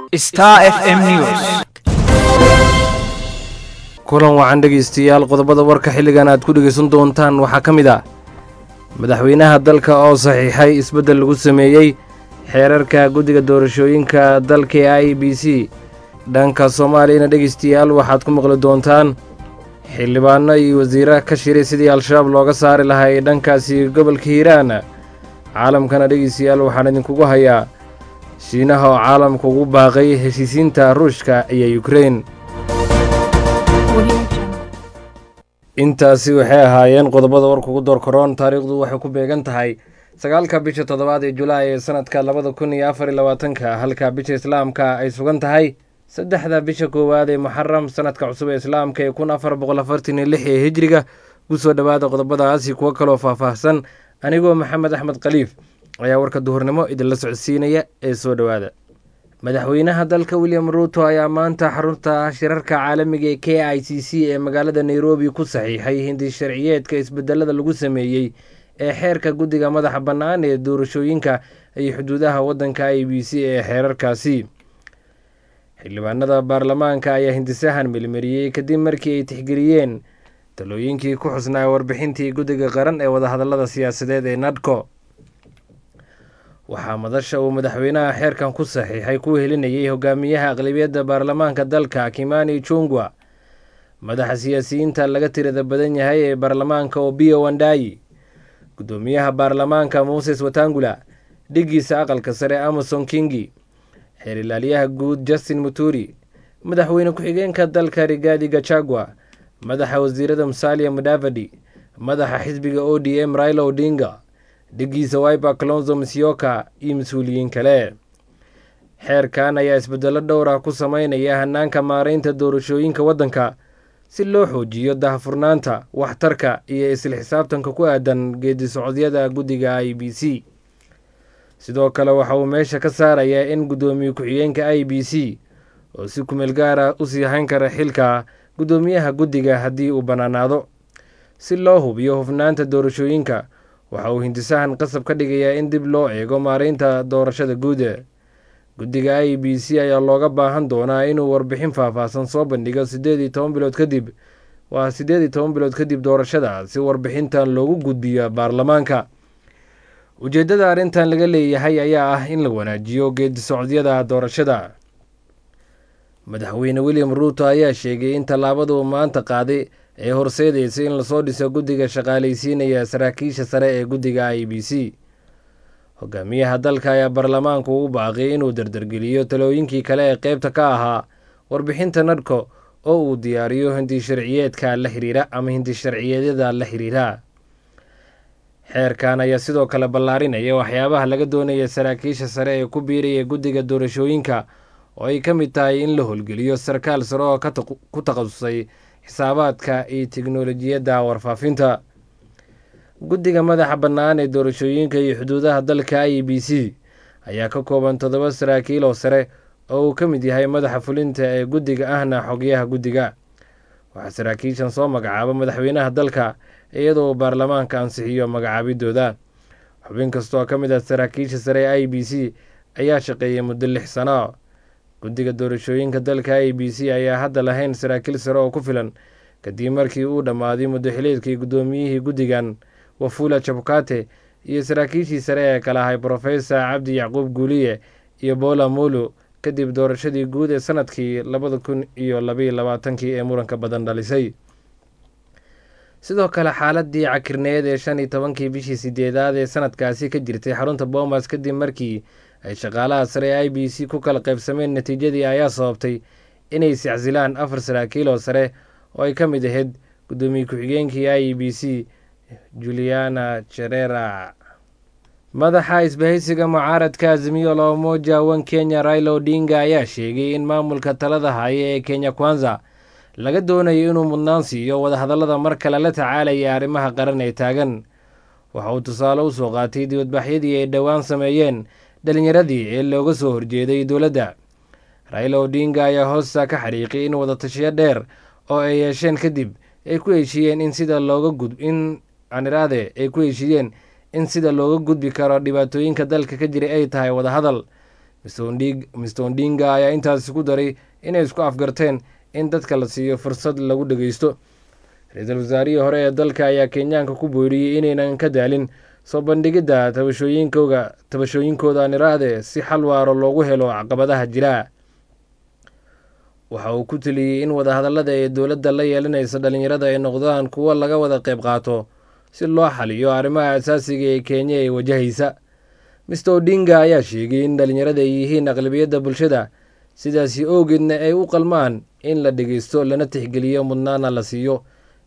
Star FM News. kulan wacan dhegaystayaal qodobada warka xilligan aad ku dhegaysan doontaan waxaa ka mid ah madaxweynaha dalka oo saxiixay isbeddel lagu sameeyey xeerarka guddiga doorashooyinka dalka ee i b c dhanka soomaaliyana dhegaystayaal waxaad ku maqli doontaan xildhibaano iyo wasiira ka shiray sidii al-shabaab looga saari lahaa ee dhankaasi gobolka hiiraan caalamkana dhegaystayaal waxaan idinkugu hayaa shiinaha oo caalamka ugu baaqay heshiisiinta ruushka iyo yukrein intaasi waxay ahaayeen qodobada warka ugu door koroon taariikhdu waxay ku beegan tahay sagaalka bisha toddobaad ee julaay ee sanadka labada kun iyo afar iyo labaatanka halka bisha islaamka ay sugan tahay saddexda bisha koowaad ee muxaram sanadka cusub ee islaamka ee kun afar boqol afartan iyo lix ee hijriga kusoo dhowaada qodobadaasi kuwo kaloo faahfaahsan anigoo maxamed axmed khaliif ayaa warka duhurnimo idinla socodsiinaya ee soo dhowaada madaxweynaha dalka william ruuto ayaa maanta xarunta shirarka caalamiga ee k i c c ee magaalada nairobi ku saxiixay hindi sharciyeedka isbedelada lagu sameeyey ee xeerka guddiga madaxa bannaan ee doorashooyinka iyo xuduudaha waddanka i b c ee xeerarkaasi xildhibaanada baarlamaanka ayaa hindisahan melmariyey kadib markii ay tixgeliyeen talooyinkii ku xusnaa warbixintii guddiga qaran ee wadahadallada siyaasadeed ee nadco waxaa madasha uu madaxweynaha xeerkan ku saxiixay ku helinayay hogaamiyaha aqlabiyadda baarlamaanka dalka kimani chungwa madaxa siyaasiyiinta laga tirada badan yahay ee baarlamaanka obiyo wandayi guddoomiyaha baarlamaanka moses watangula dhigiisa aqalka sare amason kingi xeer ilaaliyaha guud justin muturi madaxweyne ku-xigeenka dalka rigaadi gachagua madaxa wasiirada musalia mudavadi madaxa xisbiga o d m raila odinga dhigiisa wiber colonzo misyoka iyo mas-uuliyiin kale xeerkan ayaa isbedelo dhowr ah ku sameynaya hanaanka maareynta doorashooyinka waddanka si loo xoojiyo dahafurnaanta waxtarka iyo isla xisaabtanka ku aadan geedi socodyada guddiga i b c sidoo kale waxa uu meesha ka saarayaa in guddoomiye ku-xigeenka i b c oo si kumeel gaara usii hayn kara xilka guddoomiyaha guddiga haddii uu bannaanaado si loo hubiyo hufnaanta doorashooyinka waxa uu hindisahan qasab ka dhigayaa in dib loo eego maareynta doorashada guud guddiga i b c ayaa looga baahan doonaa inuu warbixin faahfaahsan soo bandhigo sideed iyo toban bilood kadib waa siddeed iyo toban bilood kadib doorashada si warbixintan loogu gudbiyo baarlamaanka ujeeddada arrintan laga leeyahay ayaa ah in la wanaajiyo geedi socodyada doorashada madaxweyne william ruuto ayaa sheegay in tallaabadu maanta qaaday ee horseedaysa in lasoo dhiso guddiga shaqaalaysiinaya saraakiisha sare ee guddiga i b c hogaamiyaha dalka ayaa baarlamaanku ugu baaqiyay inuu dardargeliyo talooyinkii kale ee qeybta ka ahaa warbixinta nadhko oo uu diyaariyo hindi sharciyeedka la xiriira ama hindi sharciyeedyada la xiriira xeerkan ayaa sidoo kale ballaarinaya waxyaabaha laga doonaya saraakiisha sare ee ku biiraya guddiga doorashooyinka oo ay ka mid tahay in la howlgeliyo sarkaal sare oo ku takhasusay xisaabaadka iyo teknolojiyadda warfaafinta guddiga madaxa bannaan ee doorashooyinka iyo xuduudaha dalka i b c ayaa ka kooban toddoba saraakiil oo sare oo uu ka mid yahay madaxa fulinta ee guddiga ahna xogyaha guddiga waxaa saraakiishan soo magacaaba madaxweynaha dalka iyadoo uu baarlamaanka ansixiyo magacaabidooda xubin kastoo ka mid ah saraakiisha sare ee i b c ayaa shaqeeyay muddo lix sano guddiga doorashooyinka dalka i b c ayaa hadda lahayn saraakiil sare oo ku filan kadib markii uu dhammaaday muddo xileedkii guddoomiyihii guddigan wafula jabukate iyo saraakiishii sare ee kala ahay brofesor cabdi yacquub guuliye iyo bola molo kadib doorashadii guud ee sanadkii labada kun iyo labaiyo labaatankii ee muranka badan dhalisay sidoo kale xaaladii cakirneed ee shan iyo tobankii bishii sideedaad ee sanadkaasi ka jirtay xarunta boomas kadib markii ay shaqaalaha sare ee i b c ku kala qaybsameen natiijadii ayaa sababtay inay sicsilaan afar saraakiil oo sare oo ay ka mid ahayd guddoomiye ku-xigeenkii i b c juliana jerera madaxa isbahaysiga mucaaradka azimiyo la umoja wan kenya raila odinga ayaa sheegay in maamulka talada haya ee kenya kwanza laga doonayo inuu mudnaan siiyo wadahadallada mar kale la tacaalaya arrimaha qaran ee taagan waxa uu tusaale u soo qaatay dibadbaxyadii ay dhowaan sameeyeen dhalinyaradii ee looga soo horjeeday dowladda raila odinga ayaa hoosta ka xariiqay in wadatashiyo dheer oo ay yeesheen kadib ay ku heshiiyeen in sida looga gud in aniraade ay ku heshiiyeen in sida looga gudbi karo dhibaatooyinka dalka ka jiray ay tahay wadahadal mister ondinga ayaa intaasi ku daray inay isku afgarteen in dadka la siiyo fursad lagu dhageysto ra-iisul wasaarihii hore ee dalka ayaa kenyaanka ku booriyey inaynan ka daalin soo bandhigidda tabashooyinkooga tabashooyinkooda niraahde si xal waaro loogu helo caqabadaha jira waxa uu ku teliyey in wadahadallada ee dowladda la yeelanaysa dhalinyarada ay noqdaan kuwo laga wada qayb qaato si loo xaliyo arrimaha asaasiga ee kenya ee wajahaysa mister odinga ayaa sheegay in dhalinyarada ay yihiin aqlabiyadda bulshada sidaasi owgeedna ay u qalmaan in la dhegeysto lana tixgeliyo mudnaana la siiyo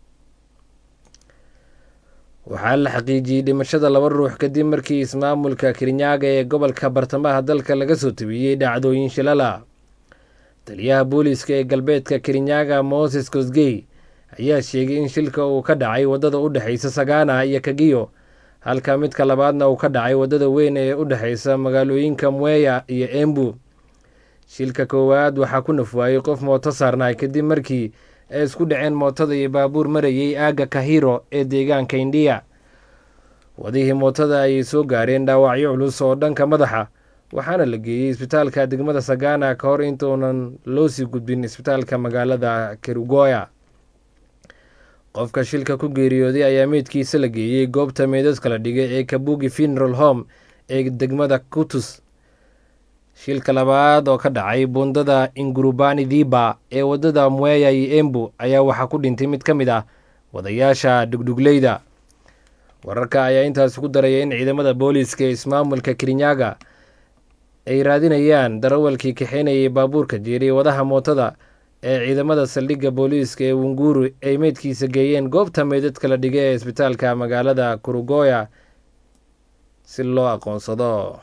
waxaa la xaqiijiyey dhimashada laba ruux kadib markii ismaamulka kirinyaga ee gobolka bartamaha dalka laga soo tabiyey dhacdooyin shilala taliyaha booliiska ee galbeedka kirinyaga moses kosgey ayaa sheegay in shilka uu ka dhacay waddada u dhexeysa sagana iyo kagiyo halka midka labaadna uu ka dhacay waddada weyn ee u dhexeysa magaalooyinka mweya iyo embu shilka koowaad waxaa ku nafwaayey qof mooto saarnaay kadib markii ay isku dhaceen mootada iyo baabuur marayay aagga kahiro ee deegaanka indiya wadihii mootada ayay soo gaareen dhaawacyo culus oo dhanka madaxa waxaana la geeyey isbitaalka degmada sagana ka hor intuunan loo sii gudbin isbitaalka magaalada kerugoya qofka shilka ku geeriyooday ayaa meydkiisa la geeyey goobta meydadka la dhigay ee kabugi funeral home ee degmada kutus shilka labaad oo ka dhacay buundada ingurubani dhiba ee waddada mweya iyo embu ayaa waxaa ku dhintay mid ka mid ah wadayaasha dhugdhugleyda wararka ayaa intaasi ku daraya in ciidamada booliiska ee ismaamulka kirinyaga ay raadinayaan darawalkii kaxeynayay baabuurka jeeriy wadaha mootada ee ciidamada saldhigga booliiska ee wunguru ay meydkiisa geeyeen goobta meydadka la dhigay ee isbitaalka magaalada kurugoya si loo aqoonsado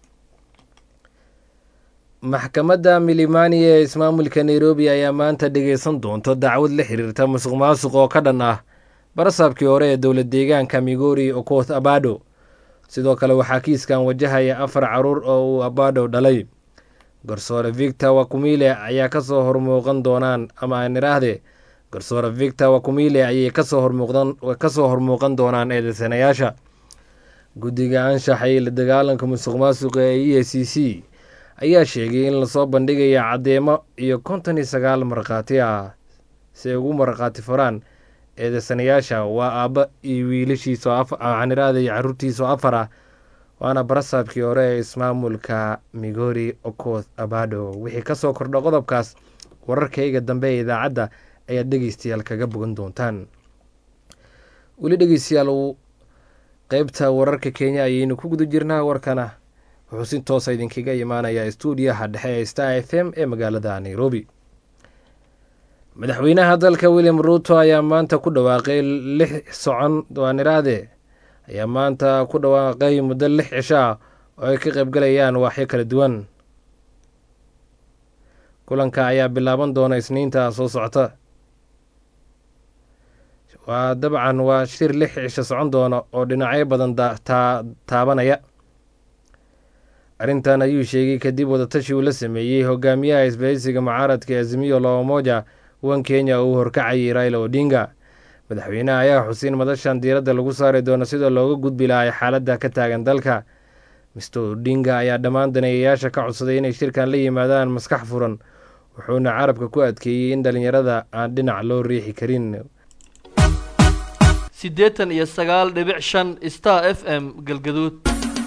maxkamadda milimani ee ismaamulka nairobi ayaa maanta dhegeysan doonta dacwad la xiriirta musuq maasuq oo ka dhan ah barasaabkii hore ee dowlad deegaanka migori okoth abado sidoo kale waxaa kiiskan wajahaya afar caruur oo uu abado dhalay garsoore victor wakumile ayaa kasoo hormuuqan doonaan ama aan iraahde garsoore victor wakumile ayay kasoo hormuuqan doonaan eedeysanayaasha guddiga anshaxa iyo la dagaalanka musuq maasuqa ee e c c ayaa sheegay in lasoo bandhigaya caddeemo iyo konton iyo sagaal markhaati ah si ay ugu markhaati furaan eedeysanayaasha waa aabba iyo wiilashiisa waxaan iraahday caruurtiisa oo afar ah waana barasaabkii hore ee ismaamulka migori okoth abado wixii kasoo kordha qodobkaas wararkayga dambe ee idaacadda ayaad dhegeystayaal kaga bogan doontaan weli dhegeystayaal qeybta wararka kenya ayaynu ku guda jirnaa warkana wuxuu si toosa idinkaga imaanayaa stuudiyaha dhexe ee star f m ee magaalada nairobi madaxweynaha dalka william ruuto ayaa maanta ku dhawaaqay lix socon waaniraade ayaa maanta ku dhawaaqay muddo lix cisho ah oo ay ka qaybgalayaan waaxyo kala duwan kulanka ayaa bilaaban doona isniinta soo socota waa dabcan waa shir lix cisho socon doona oo dhinacyo badan taabanaya arrintan ayuu sheegay kadib wadatashi uu la sameeyey hogaamiyaha isbahaysiga mucaaradka azimiyo loomoja wan kenya uu horkacayay raila odinga madaxweynaha ayaa xusin madashan diiradda lagu saari doono sida looga gudbi lahay xaaladda ka taagan dalka mister odinga ayaa dhammaan daneeyayaasha ka codsaday inay shirkan la yimaadaan maskax furan wuxuuna carabka ku adkeeyey in dhalinyarada aan dhinac loo riixi karin siddeetan iyo sagaal dhibic shan star f m galgaduud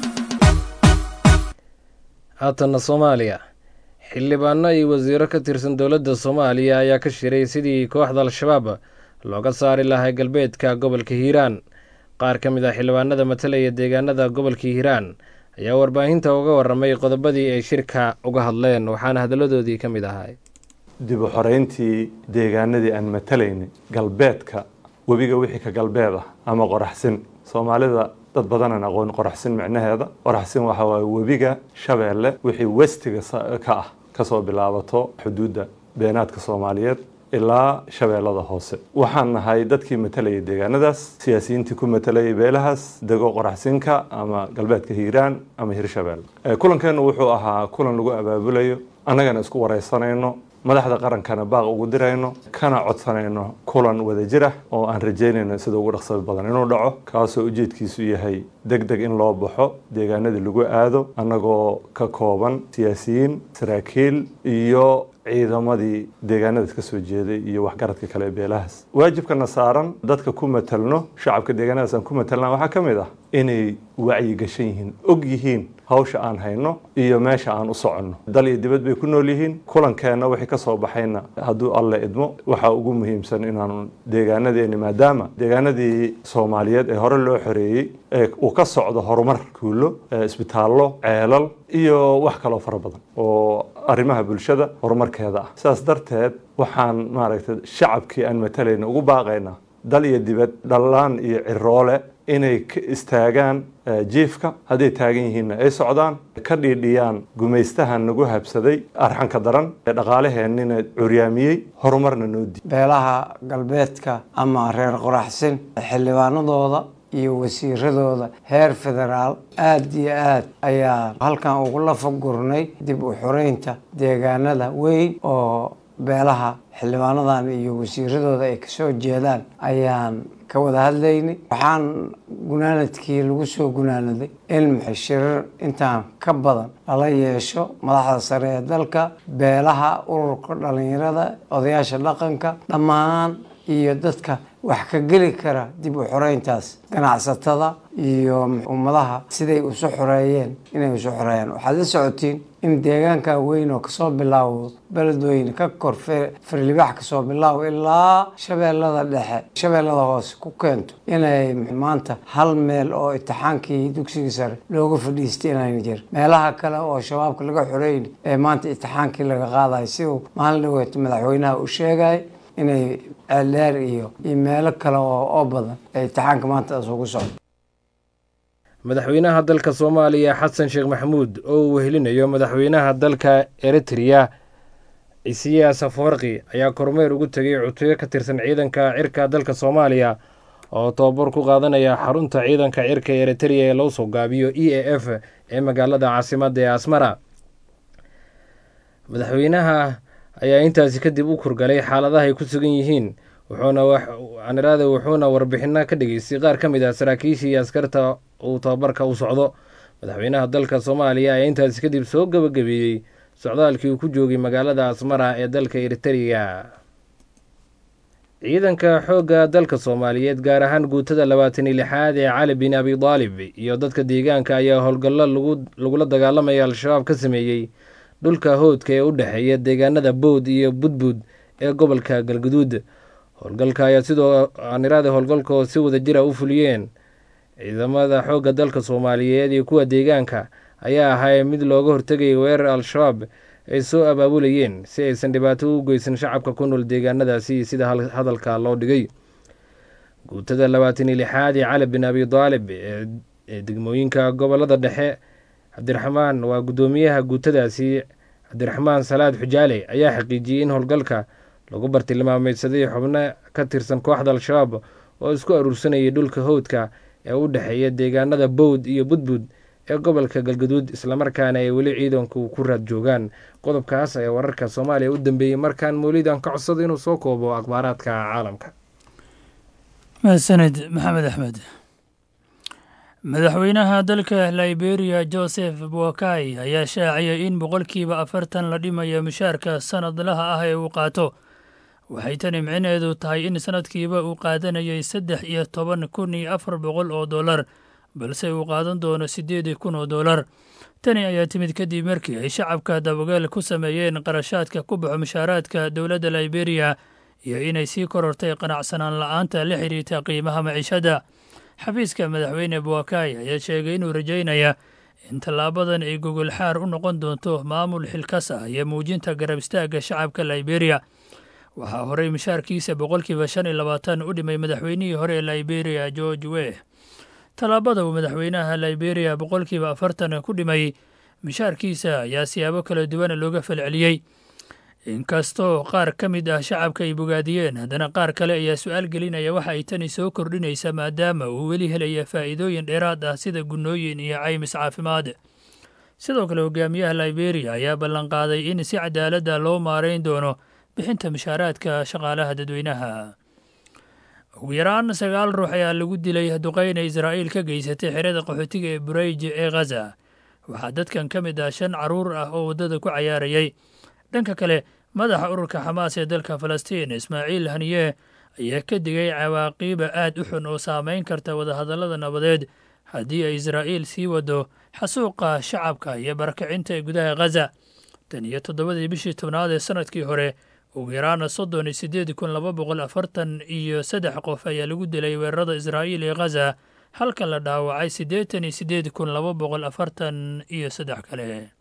haatanna soomaaliya xildhibaano iyo wasiiro ka tirsan dowladda soomaaliya ayaa ka shiray sidii kooxda al-shabaab looga saari lahay galbeedka gobolka hiiraan qaar ka mid ah xildhibaanada matalaya deegaanada gobolka hiiraan ayaa warbaahinta uga waramay qodobadii ay shirka uga hadleen waxaana hadalladoodii ka mid ahay dib u xoreyntii deegaanadii aan matalaynay galbeedka webiga wixii ka galbeed ah ama qoraxsin soomaalida dad badanaan aqoon qoraxsin micnaheeda qoraxsin waxa waaye webiga shabeelle wixii westiga ka ah kasoo bilaabato xuduudda beenaadka soomaaliyeed ilaa shabeellada hoose waxaan nahay dadkii matalayay deegaanadaas siyaasiyiintii ku matalayay beelahaas dego qoraxsinka ama galbeedka hiiraan ama hirshabeelle kulankeenu wuxuu ahaa kulan lagu abaabulayo annagana isku wareysanayno madaxda qarankana baaq ugu dirayno kana codsanayno kulan wadajir ah oo aan rajeynayno sida ugu dhaqsada badan inuu dhaco kaasoo ujeedkiisu yahay deg deg in loo baxo deegaanadii lagu aado annagoo ka kooban siyaasiyiin saraakiil iyo ciidamadii deegaanadaas ka soo jeeday iyo waxgaradka kale ee beelahaas waajibkana saaran dadka ku matalno shacabka deegaanadaas aan ku matalna waxaa ka mid ah inay wacyi gashan yihiin og yihiin hawsha aan hayno iyo meesha aan u soconno dal iyo dibad bay ku nool yihiin kulankeenna wixii ka soo baxayna hadduu alle idmo waxaa ugu muhiimsan inaanu deegaanadeeni maadaama deegaanadii soomaaliyeed ee hore loo xoreeyey ee uu ka socdo horumar kuulo isbitaallo ceelal iyo wax kaloo fara badan oo arrimaha bulshada horumarkeeda ah sidaas darteed waxaan maaragtay shacabkii aan matalayna ugu baaqaynaa dal iyo dibad dhallaan iyo ciroole inay ka istaagaan jiifka hadday taagan yihiinna ay socdaan ka dhiidhiyaan gumaystahan nagu habsaday arxanka daran ee dhaqaalaheennina curyaamiyey horumarna noo di beelaha galbeedka ama reer qoraxsin xildhibaanadooda iyo wasiiradooda heer federaal aada iyo aad ayaa halkan ugu lafagurnay dib u xoreynta deegaanada weyn oo beelaha xildhibaanadan iyo wasiiradooda ay kasoo jeedaan ayaan ka wada hadlaynay waxaan gunaanadkii lagu soo gunaanaday in shirar intaan ka badan lala yeesho madaxda sare ee dalka beelaha ururka dhalinyarada odayaasha dhaqanka dhammaan iyo dadka wax ka geli kara dib u xoreyntaas ganacsatada iyo ummadaha siday isu xoreeyeen inay isu xoreeyaan waxaad la socotiin in deegaanka weyn oo kasoo bilaabo beledweyne ka kor farlibax kasoo bilaabo ilaa shabeellada dhexe shabeellada hoose ku keento inay maanta hal meel oo itixaankii dugsigii sare looga fadhiistay inayna jirin meelaha kale oo shabaabka laga xoreyn ee maanta itixaankii laga qaadayo siduu maalin dhaweeto madaxweynaha uu sheegay inay ceeldheer iyo iyo meelo kale oo badan ee itixaanka maanta isugu socdo madaxweynaha dalka soomaaliya xasan sheekh maxamuud oo uu wehelinayo madaxweynaha dalka eritrea isiyaas afawarqi ayaa kormeer ugu tegay cutubyo ka tirsan ciidanka cirka dalka soomaaliya oo tobabar ku qaadanaya xarunta ciidanka cirka eritrea ee loo soo gaabiyo e a f ee magaalada caasimadda ee asmara madaxweynaha ayaa intaasi kadib u kurgalay xaaladaha ay ku sugan yihiin wuxuunaaniraade wuxuuna warbixino ka dhageystay qaar ka mid ah saraakiishii askarta uu tababarka u socdo madaxweynaha dalka soomaaliya ayaa intaasi kadib soo gabagabeeyey socdaalkii uu ku joogay magaalada asmara ee dalka eritrea ciidanka xoogga dalka soomaaliyeed gaar ahaan guutada labaatan iyo lixaad ee cali bin abi daalib iyo dadka deegaanka ayaa howlgallo lagula dagaalamaya al-shabaab ka sameeyey dhulka hoodka ee u dhexeeya deegaanada bood iyo budbud ee gobolka galguduud howlgalka ayaa sidoo aaniraade howlgalka oo si wada jira u fuliyeen ciidamada xoogga dalka soomaaliyeed iyo kuwa deegaanka ayaa ahay mid looga hortegayay weerar al-shabaab ay soo abaabulayeen si aysan dhibaato u geysan shacabka ku nool deegaanadaasi sida hadalka loo dhigay guutada labaatan iyo lixaad ee cali bin abi daalib ee degmooyinka gobolada dhexe cabdiraxmaan waa guddoomiyaha guutadaasi cabdiraxmaan salaad xujaale ayaa xaqiijiyey in howlgalka lagu bartilmaameysaday xubno ka tirsan kooxda al-shabaab oo isku aruursanayay dhulka howdka ee u dhexeeya deegaanada bowd iyo budbud ee gobolka galgaduud islamarkaana ay weli ciidanku ku raad joogaan qodobkaas ayaa wararka soomaaliya u dambeeyey markaan mawlidan ka codsada inuu soo koobo akhbaaraadka caalamka mahadsaned maxamed axmed madaxweynaha dalka liberia joseph boakai ayaa shaaciyay in boqolkiiba afartan la dhimayo mushaarka sanadlaha ah ee uu qaato waxay tani micneedu tahay in sanadkiiba uu qaadanayay saddex iyo toban kun iyo afar boqol oo dollar balse uu qaadan doono siddeed kun oo dollar tani ayaa timid kadib markii ay shacabka dabageel ku sameeyeen qarashaadka ku baxo mushaaraadka dowladda liberia iyo inay sii korortay qanacsanaan la'aanta la xiriirta qiimaha maciishadda xafiiska madaxweyne boakai ayaa sheegay inuu rajaynaya in tallaabadan ay gogol xaar u noqon doonto maamul xilkas ah iyo muujinta garab istaagga shacabka liberia waxaa horey mushaarkiisa boqolkiiba shan iyo labaatan u dhimay madaxweynihii hore ee liberia george weh tallaabada uu madaxweynaha liberia boqolkiiba afartan ku dhimay mushaarkiisa ayaa siyaabo kala duwan looga falceliyey inkastoo qaar ka mid ah shacabka ay bogaadiyeen haddana qaar kale ayaa su-aal gelinaya waxa ay tani soo kordhinaysa maadaama uu weli helaya faa'iidooyin dheeraad ah sida gunnooyin iyo caymis caafimaad sidoo kale hogaamiyaha liberia ayaa ballanqaaday in si cadaaladda loo maarayn doono bixinta mushaaraadka shaqaalaha dadweynaha ugu yaraan sagaal ruux ayaa lagu dilay duqeyna israa'iil ka geysatay xerada qaxootiga ee burayj ee khaza waxaa dadkan ka mid ah shan carruur ah oo waddada ku cayaarayay dhanka kale madaxa ururka xamaas ee dalka falastiin ismaaciil haniye ayaa ka digay cawaaqiiba aad u xun oo saameyn karta wadahadallada nabadeed haddii ay israa'iil sii wado xasuuqa shacabka iyo barakacinta ee gudaha khaza tan iyo toddobadii bishii tobnaad ee sannadkii hore ugu yaraana soddon iyo siddeed kun laba boqol afartan iyo saddex qof ayaa lagu dilay weerarada israa'iil ee khaza halka la dhaawacay siddeetan iyo siddeed kun laba boqol afartan iyo saddex kale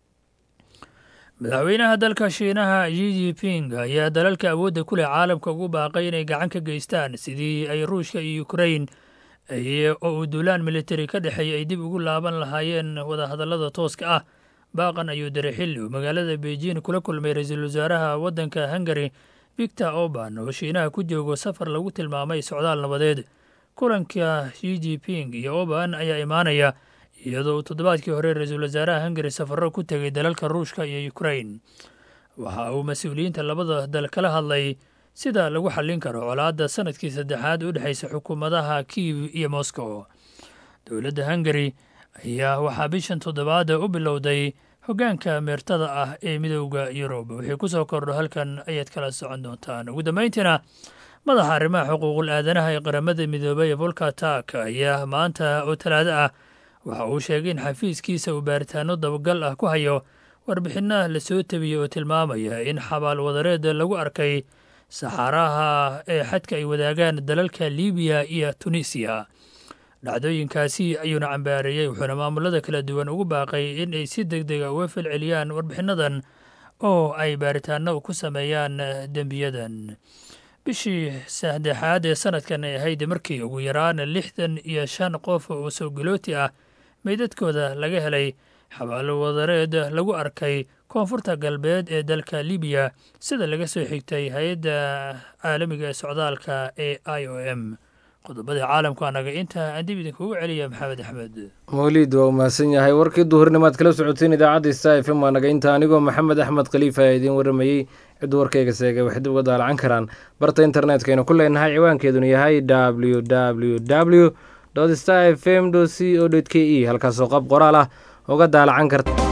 madaxweynaha dalka shiinaha ji jiping ayaa dalalka awoodda ku leh caalamka ugu baaqay inay gacan ka geystaan sidii ay ruushka iyo ukrain oo uu duulaan militari ka dhexeeya ay dib ugu laaban lahaayeen wadahadallada tooska ah baaqan ayuu diray xilli uu magaalada beijing kula kulmay ra-iisul wasaaraha waddanka hungari victor orban oo shiinaha ku joogo safar lagu tilmaamay socdaal nabadeed kulanka shi jiping iyo orban ayaa imaanaya iyadoo uu toddobaadkii hore ra-iisul wasaaraha hungari safarro ku tegay dalalka ruushka iyo ukrain waxa uu mas-uuliyiinta labada dal kala hadlay sida lagu xallin karo colaadda sanadkii saddexaad u dhexaysa xukuumadaha kiiv iyo moscow dowladda hungari ayaa waxaa bishan toddobaada u bilowday hoggaanka meertada ah ee midowda yurub wixii ku soo kordho halkan ayaad kala socon doontaan ugu dambayntiina madaxa arrimaha xuquuqul aadanaha ee qaramada midoobay ee volka tak ayaa maanta oo talaado ah waxa uu sheegay in xafiiskiisa uu baaritaano dabagal ah ku hayo warbixinna la soo tebiyey oo tilmaamaya in xabaal wadareed lagu arkay saxaaraha ee xadka ay wadaagaan dalalka libiya iyo tunisiya dhacdooyinkaasi ayuuna cambaareeyey wuxuuna maamulada kala duwan ugu baaqay in ay si deg dega uga falceliyaan warbixinadan oo ay baaritaano ku sameeyaan dembiyadan bishii saddexaad ee sanadkan ay ahayd markii ugu yaraan lixdan iyo shan qof oo soo galooti ah meydadkooda laga helay xabaalo wadareed lagu arkay koonfurta galbeed ee dalka libiya sida laga soo xigtay hay-adda caalamiga ee socdaalka ee i o m qodobada caalamka anaga intaa aan dib idinkugu celiya maxamed axmed mawliid waa umahadsan yahay warkii duhurnimaad kala socoteen idaacadda sta f m waa naga inta anigoo maxamed axmed khaliifa ayaa idiin waramayey ciddu warkayga seegay waxay dib uga daalacan karaan barta internetkaynu ku leenahay ciwaankeeduna yahay w w w star f m c o k e halkaasoo qab qoraal ah uga daalacan karta